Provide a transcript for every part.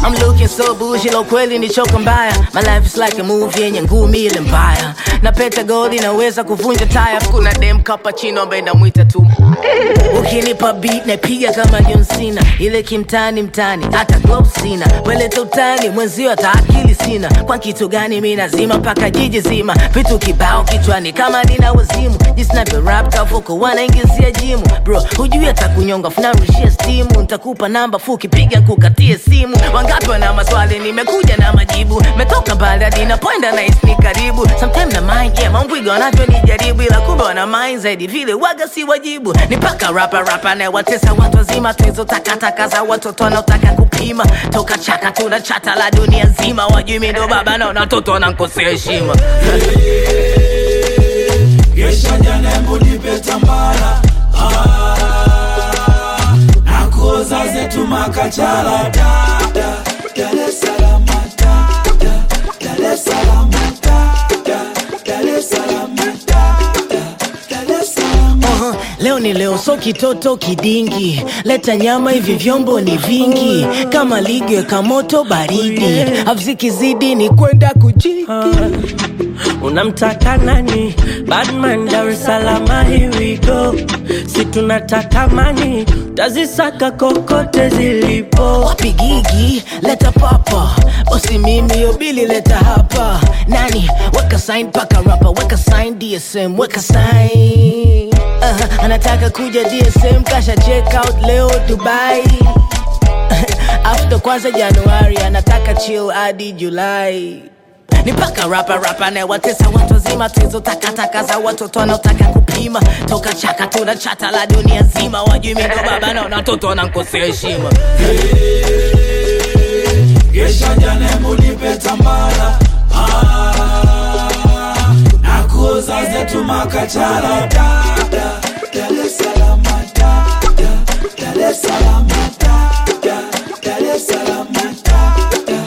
I'm looking so bougie, lo kweli ni choka mbaya. My life is like a movie yenye ngumi ile mbaya. Na peta gold inaweza kuvunja taya. Kuna dem cappuccino ambaye namwita tu. Ukinipa beat napiga kama John Cena. Ile kimtani mtani, hata gloves sina. Weleta utani, mwenzio hata akili sina. Kwa kitu gani mimi nazima mpaka jiji zima. Vitu kibao kichwani kama nina wazimu. Jinsi navyo rap kavuko wanaingizia jimu. Bro, hujui hata kunyonga funarushia stimu. Nitakupa namba fuki piga kukatie simu. Wangapi wana maswali nimekuja na majibu. Metoka mbali hadi napoenda na ni karibu. Sometimes na mind yeah, mambwiga wanavyonijaribu ila kumbe wana mind zaidi vile waga si wajibu. Ni paka rapa rapa na watesa watu wazima tuizo takataka za watoto wanaotaka kupima. Toka chaka tuna chata la dunia nzima. Wajui mimi ndo baba na watoto wanankosea heshima. Gesha jana embu nipe tambara ah, na kuoza zetu makachala da, da, Dar es Salaam da, da, Dar es Salaam da, da, Dar es Salaam da, da, Dar es Salaam Aha, leo ni leo, so kitoto kidingi, leta nyama, hivi vyombo ni vingi, kama ligi weka moto baridi, avzikizidi ni kwenda kujiki. Unamtaka nani? Badman Dar es Salaam, here we go. Si tunataka mani, tazisaka kokote zilipo. Wapi gigi, leta papa, bosi mimi yobili leta hapa. Nani, weka sign paka rapa, weka sign DSM, weka sign. Uh, anataka kuja DSM, kasha check out leo Dubai. After kwanza Januari, anataka chill hadi Julai. Ni paka rapa rapa na watesa watu wazima tuizo takataka za watoto wanaotaka kupima toka chaka tuna chata la dunia nzima wajui mimi ndo baba na watoto wanankosea heshima Gesha jana embu nipe tambara ah, na kuoza zetu makachala da, da, Dar es Salaam da, da, Dar es Salaam da, da, Dar es Salaam da, da.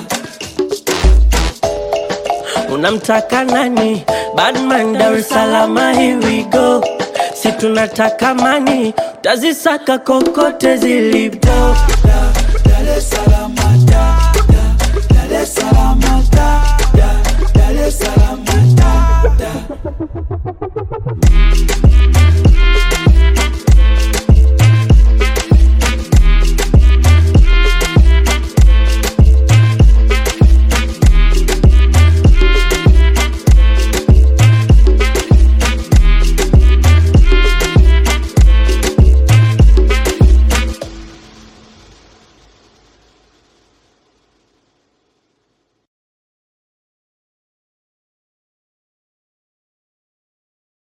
Unamtaka nani? Badman Dar es Salaam, here we go. Si tunataka mani, tazisaka kokote zilipo. Dar es Salaam da, da, Dar es Salaam da, da, Dar es Salaam da, da.